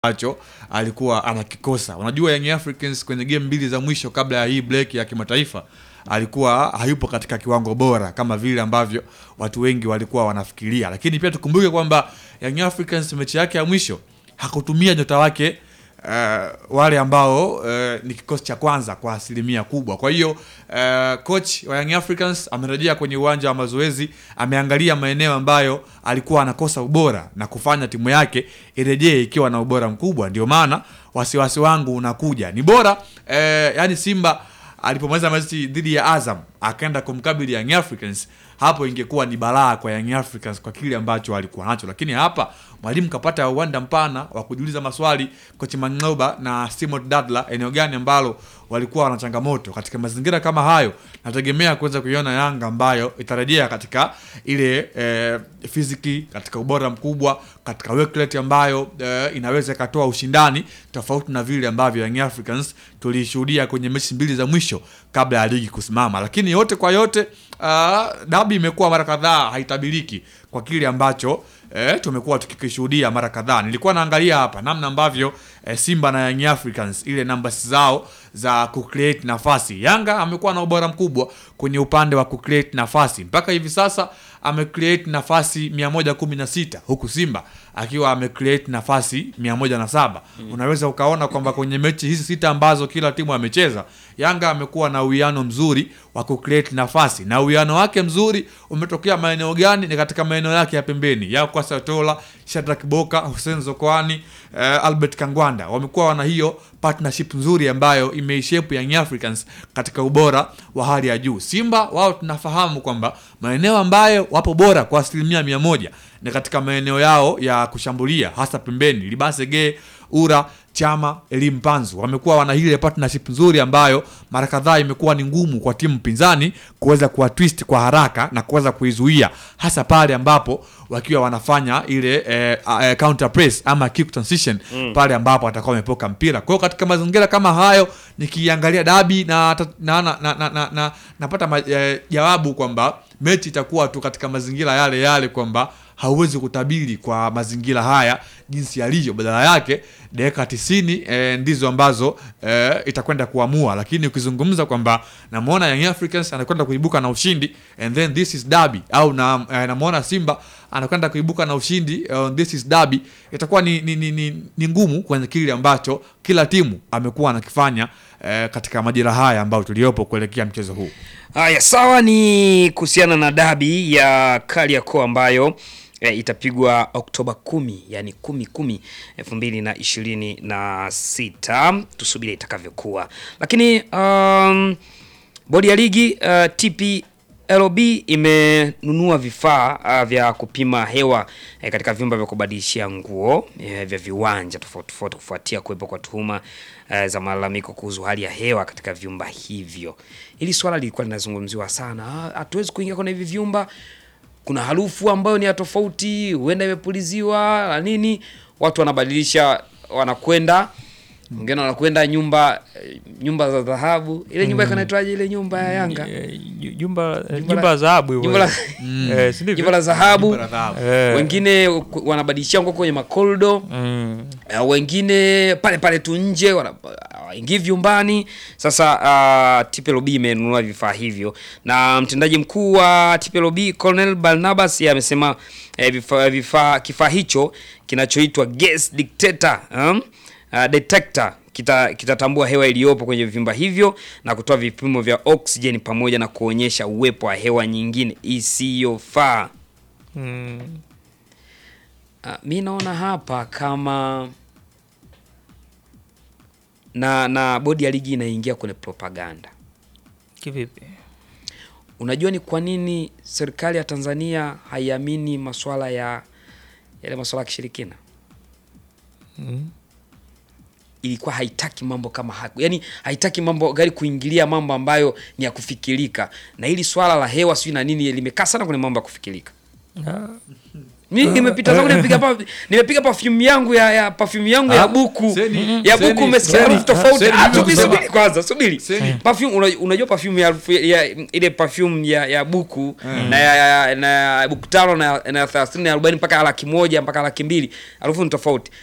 ambacho alikuwa anakikosa. Unajua Young Africans kwenye game mbili za mwisho kabla ya hii break ya kimataifa alikuwa hayupo katika kiwango bora kama vile ambavyo watu wengi walikuwa wanafikiria, lakini pia tukumbuke kwamba Young Africans mechi yake ya mwisho hakutumia nyota wake uh, wale ambao uh, ni kikosi cha kwanza kwa asilimia kubwa. Kwa hiyo uh, coach wa Young Africans amerejea kwenye uwanja wa mazoezi, ameangalia maeneo ambayo alikuwa anakosa ubora na kufanya timu yake irejee ikiwa na ubora mkubwa. Ndio maana wasiwasi wangu unakuja ni bora eh, yani Simba alipomaliza mechi dhidi ya Azam akaenda kumkabili Young Africans, hapo ingekuwa ni balaa kwa Young Africans kwa kile ambacho alikuwa nacho, lakini hapa mwalimu kapata uwanda mpana wa kujiuliza maswali, kocha Mangoba na Simon Dadla, eneo gani ambalo walikuwa wana changamoto. Katika mazingira kama hayo, nategemea kuweza kuiona Yanga ambayo itarejea katika ile eh, fiziki, katika ubora mkubwa, katika work rate ambayo eh, inaweza ikatoa ushindani tofauti na vile ambavyo Young Africans tulishuhudia kwenye mechi mbili za mwisho kabla ya ligi kusimama. Lakini yote kwa yote, uh, dabi imekuwa mara kadhaa haitabiriki kwa kile ambacho eh, tumekuwa tukikishuhudia mara kadhaa. Nilikuwa naangalia hapa namna ambavyo eh, Simba na Young Africans ile numbers zao za kucreate nafasi. Yanga amekuwa na ubora mkubwa kwenye upande wa kucreate nafasi mpaka hivi sasa amecreate nafasi 116 huku Simba akiwa amecreate nafasi 107. Mm. Unaweza ukaona kwamba kwenye mechi hizi sita ambazo kila timu amecheza, Yanga amekuwa na uwiano mzuri wa kucreate nafasi, na uwiano wake mzuri umetokea maeneo gani? Ni katika maeneo yake ya pembeni ya kwa Satola, Shadrack Boka, Hussein Zokoani, eh, Albert Kangwanda wamekuwa wana hiyo partnership nzuri ambayo imeishape Young Africans katika ubora wa hali ya juu. Simba wao tunafahamu kwamba maeneo ambayo wapo bora kwa asilimia mia moja ni katika maeneo yao ya kushambulia hasa pembeni. Libasege, Ura, Chama, Elim Panzu wamekuwa wana ile partnership nzuri ambayo mara kadhaa imekuwa ni ngumu kwa timu pinzani kuweza kuwa twist kwa haraka na kuweza kuizuia hasa pale ambapo wakiwa wanafanya ile eh, eh, counter press ama kick transition mm. pale ambapo atakuwa amepoka mpira. Kwa hiyo katika mazingira kama hayo nikiangalia dabi na na na, na, na, na, na napata jawabu eh, kwamba mechi itakuwa tu katika mazingira yale yale kwamba hauwezi kutabiri kwa mazingira haya jinsi yalivyo. Badala yake dakika tisini e, ndizo ambazo e, itakwenda kuamua, lakini ukizungumza kwamba namwona Young Africans anakwenda kuibuka na ushindi and then this is derby au na, e, namwona Simba anakwenda kuibuka na ushindi uh, this is derby, itakuwa ni, ni, ni, ni, ni ngumu kwenye kile ambacho kila timu amekuwa anakifanya e, katika majira haya ambayo tuliopo kuelekea mchezo huu. Haya, sawa. Ni kuhusiana na dabi ya Kariakoo ambayo e, itapigwa Oktoba kumi, yani kumi kumi elfu mbili na ishirini na sita. Tusubiri itakavyokuwa, lakini um, bodi ya ligi uh, TPLB imenunua vifaa uh, vya kupima hewa eh, katika vyumba vya kubadilishia nguo eh, vya viwanja tofauti tofauti kufuatia kuwepo kwa tuhuma eh, za malalamiko kuhusu hali ya hewa katika vyumba hivyo. Hili swala lilikuwa linazungumziwa sana, hatuwezi kuingia kwenye hivi vyumba kuna harufu ambayo ni ya tofauti, huenda imepuliziwa na nini. Watu wanabadilisha, wanakwenda wengine wanakwenda nyumba nyumba za dhahabu. Ile nyumba mm. ikanaitwaje ile nyumba ya Yanga? Jumba jumba la dhahabu hivyo. Jumba la Eh, si ndivyo? jumba la dhahabu. Eh. Wengine wanabadilishia nguo kwenye makoldo. Mm. Uh, wengine pale pale tu nje waingii vyumbani. Sasa uh, TPLB imenunua vifaa hivyo, na mtendaji mkuu wa TPLB Colonel Barnabas yeye amesema eh, vifaa vifaa kifaa hicho kinachoitwa gas detector um, uh, detector kita kitatambua hewa iliyopo kwenye vyumba hivyo na kutoa vipimo vya oxygen pamoja na kuonyesha uwepo wa hewa nyingine isiyofaa. Mm. Uh, mi naona hapa kama na na bodi ya ligi inaingia kwenye propaganda. Kivipi? Unajua ni kwa nini serikali ya Tanzania haiamini masuala ya yale masuala ya kishirikina? Mm. Ilikuwa haitaki mambo kama hayo, yaani haitaki mambo gari kuingilia mambo ambayo ni ya kufikirika, na hili swala la hewa sijui na nini limekaa sana kwenye mambo ya kufikirika. Ah. Mimi nimepita zangu nimepiga pa, nimepiga perfume yangu ya, ya perfume yangu ya Ah, buku Seni, ya Seni, buku umesikia Seni, harufu tofauti. Seni, Ah, mimi subiri kusema- subiri kwanza, subiri. Seni. Perfume una- unajua perfume ya, harufu ya ile perfume ya, ya buku na ya, ya, na ya buku tano na na 30 na 40 mpaka laki moja mpaka laki mbili harufu ni tofauti.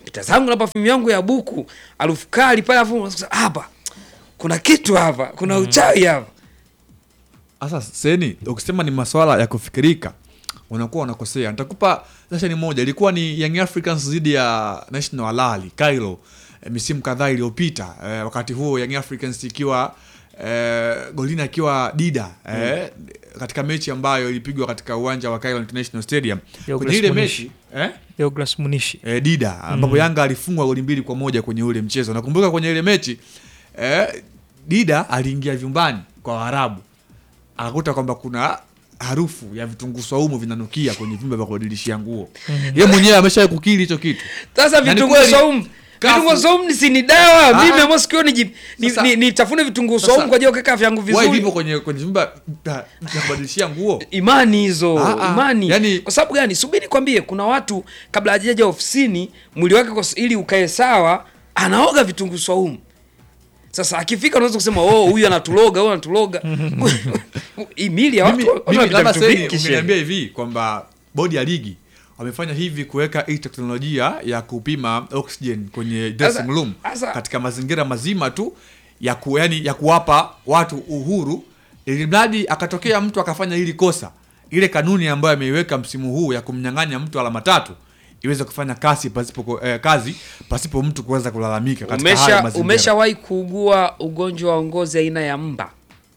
pita zangu na perfume yangu ya buku harufu kali pale afu unasikia, hapa kuna kitu hapa kuna uchawi hapa Sasa seni ukisema ni maswala ya kufikirika unakuwa unakosea. Nitakupa sesheni moja, ilikuwa ni Young Africans dhidi ya National Al Ahly Cairo eh, misimu kadhaa iliyopita eh, wakati huo Young Africans ikiwa eh, golini akiwa Dida eh, katika mechi ambayo ilipigwa katika uwanja wa Cairo International Stadium. Douglas Kwenye ile Munishi. mechi eh? Douglas Munishi eh, Dida ambapo Yanga alifungwa goli mbili kwa moja kwenye ule mchezo. Nakumbuka kwenye ile mechi eh, Dida aliingia vyumbani kwa Waarabu akakuta kwamba kuna harufu ya vitunguu saumu vinanukia kwenye vyumba vya kubadilishia nguo. Yeye mwenyewe amesha kukiri hicho kitu. sasa Na ni vitunguu kweli, saumu kafu- vitunguu saumu ni si ni dawa Ah, mimi ah. ambao sikio ni ni, Sasa- ni, nitafune vitunguu Sasa- saumu kwa ajili ya kuweka afya yangu Why vizuri vipo kwenye kwenye vyumba vya vya kubadilishia nguo? imani hizo Ah, ah. imani Yani- kwa sababu gani subiri kwambie kuna watu kabla hajaja ofisini mwili wake kwa- ili ukae sawa anaoga vitunguu swaumu sasa akifika unaweza kusema oh huyu anatuloga huyu anatuloga hii mili ya watu Mimi, watu mimi wanapita labda vitu sasa vingi, shehe. ungeniambia hivi kwamba bodi ya ligi wamefanya hivi kuweka hii teknolojia ya kupima oxygen kwenye dressing Sasa- room sasa- katika mazingira mazima tu ya ku, yani, ya kuwapa watu uhuru ili mradi akatokea mtu akafanya hili kosa ile kanuni ambayo ameiweka msimu huu ya kumnyang'anya mtu alama tatu iweze kufanya kazi pasipo eh, kazi pasipo mtu kuweza kulalamika katika haya umesha mazingira. umeshawahi kuugua ugonjwa wa ngozi aina ya mba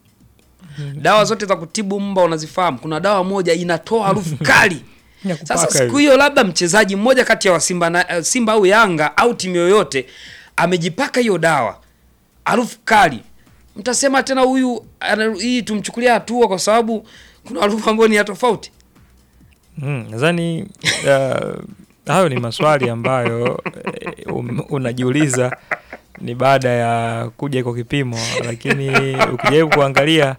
dawa zote za kutibu mba unazifahamu kuna dawa moja inatoa harufu kali Ya kupaka sasa siku hivi. hiyo labda mchezaji mmoja kati ya wa Simba, na, eh, Simba au Yanga au timu yoyote amejipaka hiyo dawa harufu kali, mtasema tena huyu ana- hii tumchukulia hatua kwa sababu kuna harufu ambayo ni ya tofauti. Mm, nadhani uh, hayo ni maswali ambayo eh, um, unajiuliza ni baada ya kuja kwa kipimo, lakini ukijaribu kuangalia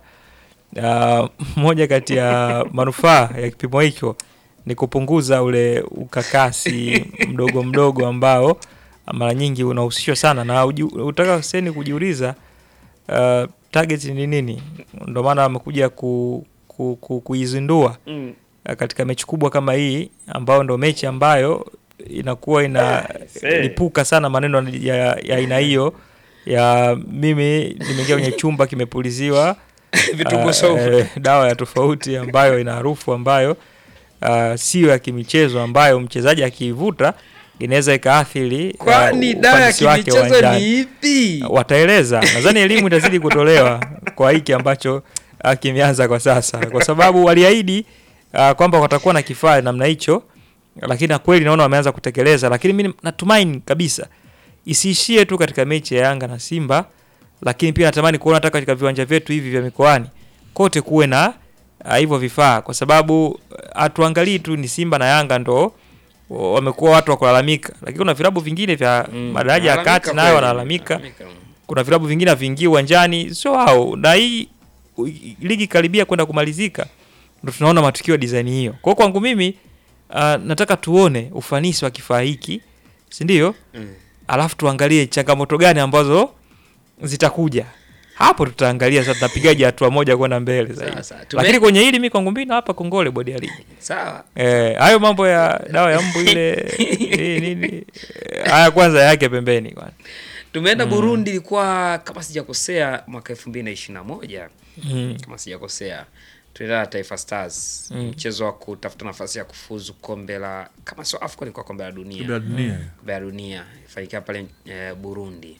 uh, moja kati ya manufaa ya kipimo hicho ni kupunguza ule ukakasi mdogo mdogo ambao mara nyingi unahusishwa sana na uji- utaka seni kujiuliza uh, target ni nini? Ndio maana amekuja ku, ku, ku, kuizindua Mm. uh, katika mechi kubwa kama hii ambayo ndo mechi ambayo inakuwa inalipuka sana maneno ya ya aina hiyo ya mimi nimeingia kwenye chumba kimepuliziwa Vitunguu uh, saumu. eh, dawa ya tofauti ambayo ina harufu ambayo uh, sio ya kimichezo ambayo mchezaji akiivuta inaweza ikaathiri uh, Kwani dawa ya ufanisi wake kimichezo uwanjani ni ipi? wataeleza. Nadhani elimu itazidi kutolewa kwa hiki ambacho uh, kimeanza kwa sasa, kwa sababu waliahidi uh, kwamba watakuwa na kifaa namna hicho, lakini na kweli naona wameanza kutekeleza. Lakini mimi natumaini kabisa isiishie tu katika mechi ya Yanga na Simba, lakini pia natamani kuona hata katika viwanja vyetu hivi vya mikoani kote kuwe na uh, hivyo vifaa, kwa sababu uh, hatuangalii tu ni Simba na Yanga ndo wa- wamekuwa watu wa kulalamika, lakini kuna vilabu vingine vya Mm. madaraja ya Nalalamika kati nayo kweli. wanalalamika Nalalamika. kuna vilabu vingine haviingii uwanjani, sio hao. Na hii u- ligi karibia kwenda kumalizika, ndo tunaona matukio ya design hiyo. Kwa hiyo kwangu mimi uh, nataka tuone ufanisi wa kifaa hiki, si ndio? Mm. Alafu tuangalie changamoto gani ambazo zitakuja hapo, tutaangalia sasa tunapigaje hatua moja kwenda mbele zaidi. Sawa, sawa. Tume- Lakini kwenye hili mi kwangu mimi hapa kongole bodi ya ligi Sawa. Eh, hayo mambo ya dawa ya mbu ile nini nini, eh, haya kwanza yake pembeni kwanza. Tumeenda Burundi, ilikuwa kama sijakosea mwaka elfu mbili na ishirini na moja Mm. kama sijakosea tulienda na Taifa Stars Mm. mchezo wa kutafuta nafasi ya kufuzu kombe la kama sio AFCON ilikuwa kombe la dunia Kombe la dunia. kombe la dunia ifanikia pale eh, Burundi.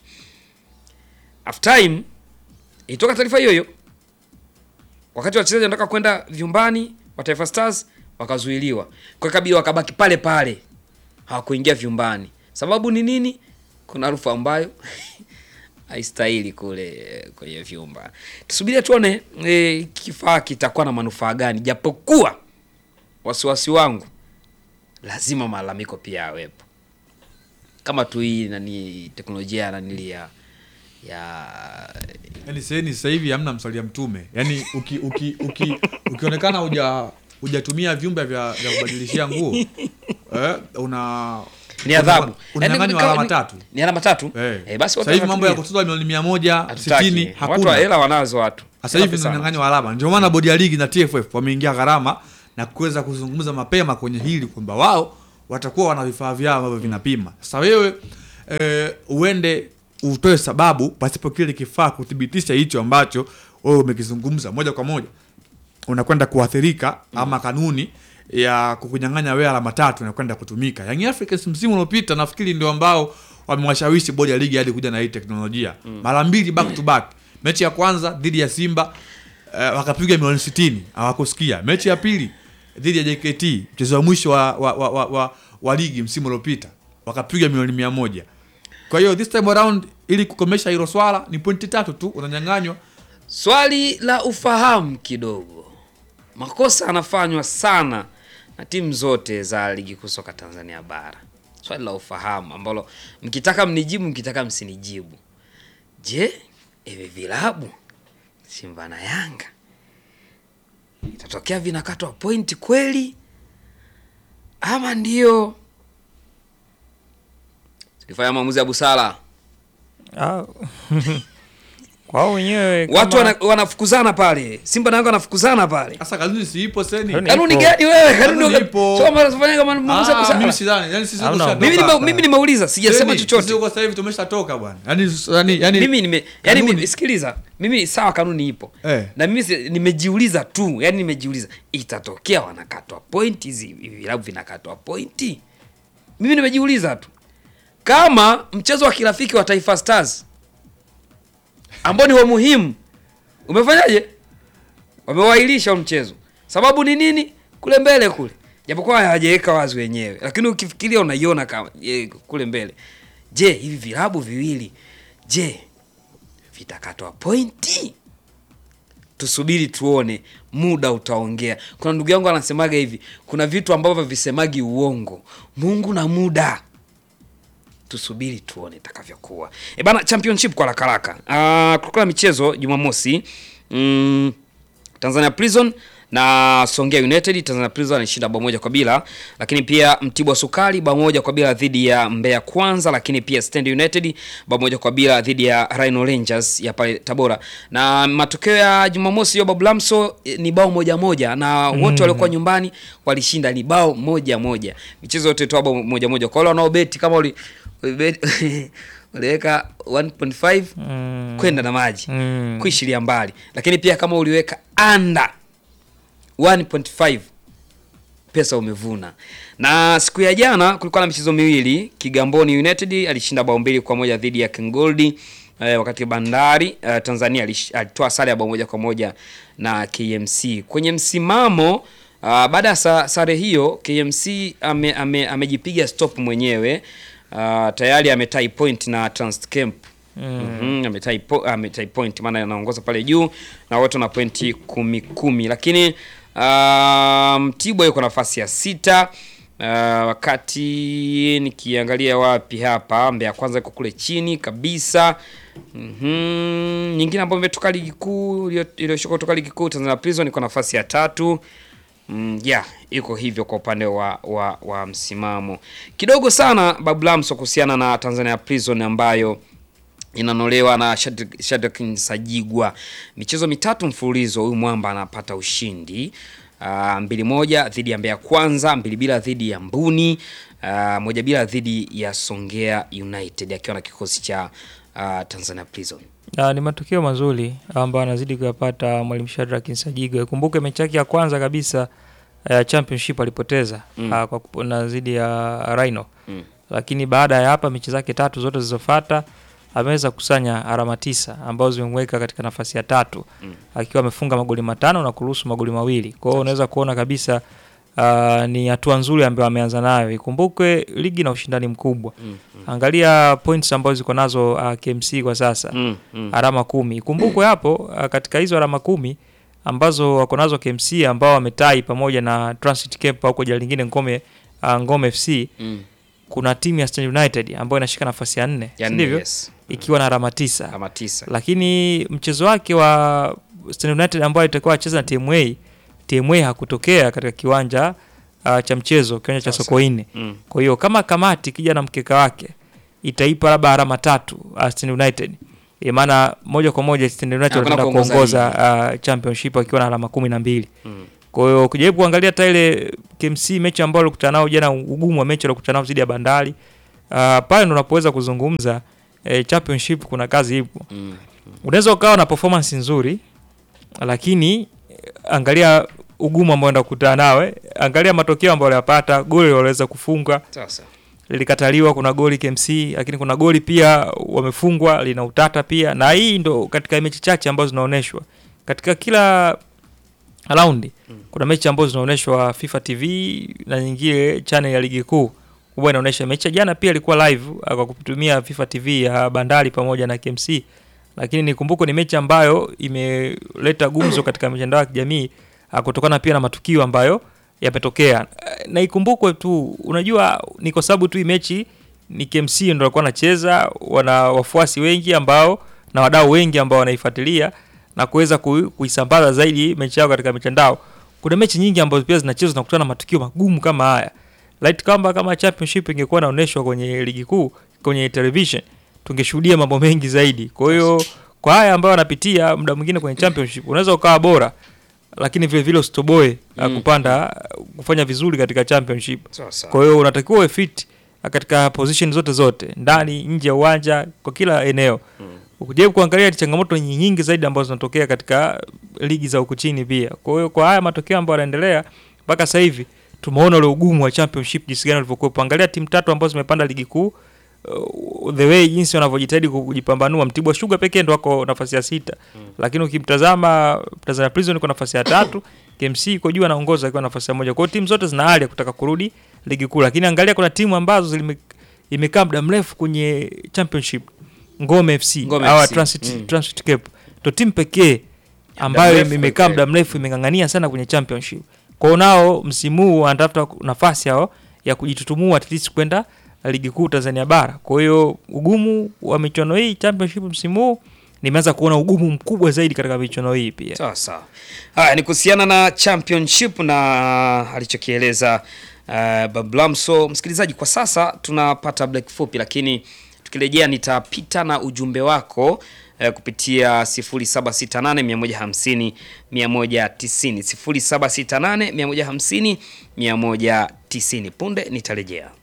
Half time ilitoka taarifa hiyo hiyo, wakati wachezaji wanataka kwenda vyumbani wa Taifa Stars wakazuiliwa, kwa kabidi wakabaki pale pale, hawakuingia vyumbani. Sababu ni nini? Kuna harufu ambayo haistahili kule eh, kwenye vyumba. Tusubirie tuone eh, kifaa kitakuwa na manufaa gani, japokuwa wasiwasi wangu lazima malalamiko pia yawepo kama tu hii nani teknolojia ya nanili ya ya Yaani seheni sasa hivi hamna msalia mtume. Yaani uki, uki, uki, ukionekana uja hujatumia vyumba vya, vya kubadilishia nguo eh, una ni adhabu una- unanyang'anywa Yaani, alama ni- tatu. ni alama tatu Eh. eh, basi Sasa hivi mambo ya wanatumia. kutozwa milioni mia moja Hatutaki. sitini watu wa hakuna. hela wanazo watu Sasa Hela hivi pesa unanyang'anywa alama. Ndio maana bodi ya ligi na TFF wameingia gharama na kuweza kuzungumza mapema kwenye hili kwamba wao watakuwa wana vifaa vyao ambavyo vinapima. Sasa wewe eh, uende utoe sababu pasipo kile kifaa kuthibitisha hicho ambacho wewe umekizungumza moja kwa moja unakwenda kuathirika ama kanuni ya kukunyang'anya wewe alama tatu inakwenda kutumika. Young Africans msimu uliopita nafikiri ndio ambao wamewashawishi bodi ya ligi hadi kuja na hii teknolojia mara mbili back to back. Mechi ya kwanza dhidi ya Simba eh, wakapiga milioni 60 hawakusikia. Mechi ya pili dhidi ya JKT mchezo wa mwisho wa, wa, wa, wa, wa, wa ligi msimu uliopita wakapiga milioni mia moja. Kwa hiyo this time around ili kukomesha hilo swala ni pointi tatu tu unanyang'anywa. Swali la ufahamu kidogo, makosa yanafanywa sana na timu zote za ligi kuu soka Tanzania bara. Swali la ufahamu ambalo mkitaka mnijibu, mkitaka msinijibu. Je, hivi vilabu Simba na Yanga itatokea vinakatwa pointi kweli, ama ndio tulifanya maamuzi ya busara? Ah, kwao wenyewe Watu kama- wana, wanafukuzana pale, Simba na Yanga wanafukuzana pale. Sasa kanuni si ipo seni. Kanuni- Kanuni Ipo. gani wewe? Kanuni Kanuni uga- ipo. Soma unafanya kama maamuzi ya Ah, busara. mimi sidhani. Yaani sisi Hamna. tushatoka. Mimi nime- Toka. mimi nimeuliza, sijasema Seni, chochote. Sisi huko sasa hivi tumeshatoka bwana. Yaani yaani yaani Mimi nime yani kanuni- mimi sikiliza. Mimi sawa kanuni ipo. Eh. Na mimi si- nimejiuliza tu, yani nimejiuliza itatokea wanakatwa pointi hizi hivi vilabu vinakatwa pointi. Mimi nimejiuliza tu. Kama mchezo wa kirafiki wa Taifa Stars ambao ni wa muhimu umefanyaje? Wamewailisha huo mchezo. Sababu ni nini? Kule mbele kule. Japokuwa hawajaweka wazi wenyewe, lakini ukifikiria unaiona kama ye, kule mbele. Je, hivi vilabu viwili je, vitakatwa pointi? Tusubiri tuone, muda utaongea. Kuna ndugu yangu anasemaga hivi, kuna vitu ambavyo visemagi uongo, Mungu na muda tusubiri tuone itakavyokuwa. E bana, championship kwa haraka haraka. Uh, kulikuwa na michezo Jumamosi mm, Tanzania Prison na Songea United. Tanzania Prison alishinda bao moja kwa bila, lakini pia Mtibwa Sukari bao moja kwa bila dhidi ya Mbeya Kwanza, lakini pia Stand United bao moja kwa bila dhidi ya Rhino Rangers ya pale Tabora. Na matokeo ya Jumamosi ya Babu Lamso eh, ni bao moja moja na wote waliokuwa nyumbani walishinda ni bao moja moja. Michezo yote toa bao moja moja. Kwa wale wanaobeti kama wali ulibeti- uliweka 1.5 Mm. kwenda na maji Mm. kuishilia mbali, lakini pia kama uliweka under 1.5 pesa umevuna. Na siku ya jana kulikuwa na michezo miwili. Kigamboni United alishinda bao mbili kwa moja dhidi ya Kingoldi eh, wakati Bandari eh, Tanzania alish- alitoa sare ya bao moja kwa moja na KMC. Kwenye msimamo ah, baada ya sa, sare hiyo KMC ame, ame, amejipiga stop mwenyewe ah, tayari ametai point na Transcamp Mhm, ametai po, ametai point maana anaongoza pale juu na wote na pointi kumi kumi, lakini ah, Mtibwa yuko nafasi ya sita. Uh, wakati nikiangalia wapi hapa, Mbeya kwanza iko kule chini kabisa. Mhm, nyingine ambayo imetoka ligi kuu iliyo- iliyoshuka kutoka ligi kuu Tanzania Prison iko nafasi ya tatu. Mm, yeah, iko hivyo kwa upande wa, wa, wa msimamo kidogo sana Bablamso kuhusiana na Tanzania Prison ambayo inanolewa na Shadrack Shadrack Nsajigwa. Michezo mitatu mfululizo huyu mwamba anapata ushindi. Uh, mbili moja dhidi ya Mbeya Kwanza, mbili bila dhidi ya Mbuni, uh, moja bila dhidi ya Songea United akiwa na kikosi cha uh, Tanzania Prison. Ah, ni matokeo mazuri ambayo anazidi kuyapata mwalimu Shadrack Nsajigwa. Kumbuke mechi yake ya kwanza kabisa ya championship alipoteza Mm. ah, kwa kupona dhidi ya Rhino, Mm. lakini baada ya hapa mechi zake tatu zote zilizofuata ameweza kusanya alama tisa ambazo zimemweka katika nafasi ya tatu Mm. akiwa amefunga magoli matano na kuruhusu magoli mawili. Kwa hiyo unaweza kuona kabisa ah, ni hatua nzuri ambayo ameanza nayo. Ikumbukwe ligi na ushindani mkubwa. Mm, Angalia points ambazo ziko nazo uh, KMC kwa sasa mm, mm. alama kumi. Ikumbukwe hapo uh, katika hizo alama kumi ambazo wako nazo KMC ambao wametai pamoja na Transit Cape au kwa jina lingine Ngome uh, Ngome FC Mm. kuna timu ya Stand United ambayo inashika nafasi ya nne, Ya si nne, ndivyo? yes. Ikiwa na alama tisa. Alama tisa. Lakini mchezo wake wa Stand United ambao alitakiwa acheze na TMA, TMA hakutokea katika kiwanja uh, cha mchezo, kiwanja cha Sasa. Sokoine. Mm. Kwa hiyo kama kamati kija na mkeka wake itaipa labda alama tatu uh, Stand United. E, maana moja kwa moja Stand United Hakuna wataenda kuongoza kuongoza uh, championship wakiwa na alama kumi na mbili. Mm. Kwa hiyo ukijaribu kuangalia hata ile KMC mechi ambayo alikutana nao jana, ugumu wa mechi alikutana nao dhidi ya Bandari uh, pale ndo unapoweza kuzungumza eh, championship kuna kazi ipo. Mm. Unaweza ukawa na performance nzuri lakini eh, angalia ugumu ambao enda kukutana nawe, angalia matokeo ambayo waliyapata, goli waliweza kufunga Sasa. lilikataliwa, kuna goli KMC, lakini kuna goli pia wamefungwa lina utata pia, na hii ndo katika mechi chache ambazo zinaonyeshwa katika kila raundi. Kuna mechi ambazo zinaonyeshwa FIFA TV na nyingine channel ya ligi kuu huwa inaonyesha mechi ya jana pia ilikuwa live ah, kwa kutumia FIFA TV ya Bandari pamoja na KMC, lakini nikumbuke ni mechi ambayo imeleta gumzo katika mitandao ya kijamii ah, kutokana pia na matukio ambayo yametokea. Eh, Na ikumbukwe tu, unajua ni kwa sababu tu hii mechi ni KMC ndio walikuwa wanacheza, wana wafuasi wengi ambao na wadau wengi ambao wanaifuatilia na kuweza kui- kuisambaza zaidi mechi yao katika mitandao. Kuna mechi nyingi ambazo pia zinachezwa na kukutana na matukio magumu kama haya. Light kama kama championship ingekuwa inaonyeshwa kwenye ligi kuu kwenye television tungeshuhudia mambo mengi zaidi. Kwa hiyo kwa haya ambayo wanapitia muda mwingine kwenye championship unaweza ukawa bora lakini vile vile usitoboe mm. kupanda kufanya vizuri katika championship. Sasa. Kwa hiyo unatakiwa uwe fit katika position zote zote, ndani nje ya uwanja, kwa kila eneo. Ukijaribu kuangalia changamoto ni nyingi zaidi ambazo zinatokea katika ligi za huku chini pia. Kwa hiyo kwa haya matokeo ambayo yanaendelea mpaka sasa hivi tumeona ule ugumu wa championship jinsi gani ulivyokuwa. Angalia timu tatu ambazo zimepanda ligi kuu uh, the way jinsi wanavyojitahidi kujipambanua. Mtibwa Sugar pekee ndo wako nafasi ya sita, lakini ukimtazama Tanzania Prison iko nafasi ya tatu, KMC iko juu anaongoza akiwa nafasi ya moja. Kwa hiyo timu zote zina hali ya kutaka kurudi ligi kuu, lakini angalia kuna timu ambazo zilime, imekaa muda mrefu kwenye championship. Ngome FC Ngome au FC. Transit, Mm. Transit Cape ndo timu pekee ambayo mrefu imekaa pekee. muda mrefu imeng'ang'ania sana kwenye championship. Kwa hiyo nao msimu huu wanatafuta nafasi yao ya kujitutumua at least kwenda ligi kuu Tanzania bara. Kwa hiyo ugumu wa michuano hii championship msimu huu nimeanza kuona ugumu mkubwa zaidi katika michuano hii pia. Sawa sawa. Haya ni kuhusiana na championship na alichokieleza uh, Bablamso. Msikilizaji, kwa sasa tunapata break fupi, lakini tukirejea nitapita na ujumbe wako uh, kupitia 0768 150 190 0768 150 190. Punde nitarejea.